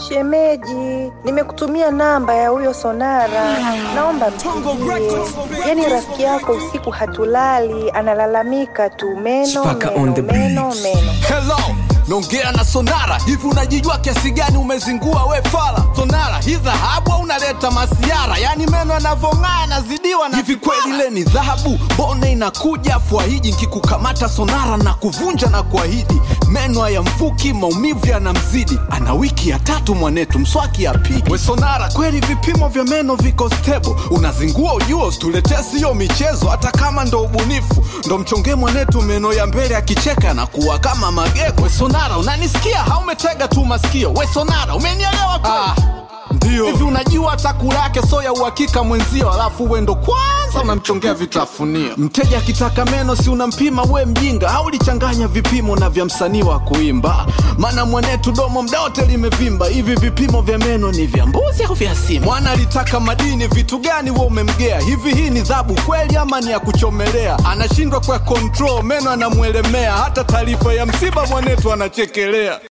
Shemeji, nimekutumia namba ya huyo Sonara, naomba mpigie. Yaani rafiki yako usiku hatulali, analalamika tu meno Spaka meno on the meno beat. meno. Hello, naongea na Sonara. Hivi unajijua kiasi gani umezingua we fala? Sonara, hii dhahabu au unaleta masiara? Yaani meno yanavyong'aa yanazidiwa na hivi kweli ile ni dhahabu? Mbona inakuja fwahiji nkikukamata Sonara na kuvunja na kuahidi meno hayamfuki, maumivu yanamzidi. Ana wiki ya tatu mwanetu, mswaki apigi. We Sonara, kweli vipimo vya meno viko stable, unazingua ujua, usituletee siyo michezo. Hata kama ndo ubunifu, ndo mchonge mwanetu meno ya mbele akicheka na kuwa kama magego. We Sonara, unanisikia au umetega tu masikio? We Sonara, umenielewa kweli? Ah. Ndio. Hivi unajua chakula yake so ya uhakika mwenzio, alafu we ndo kwanza unamchongea vitafunio. Mteja akitaka meno si unampima we mjinga, au lichanganya vipimo na vya msanii wa kuimba? Maana mwanetu domo mda wote limevimba. Hivi vipimo vya meno ni vya mbuzi au vya simu? Mwana alitaka madini, vitu gani we umemgea? Hivi hii ni dhabu kweli ama ni ya kuchomelea? Anashindwa kwa control, meno anamwelemea, hata taarifa ya msiba mwanetu anachekelea.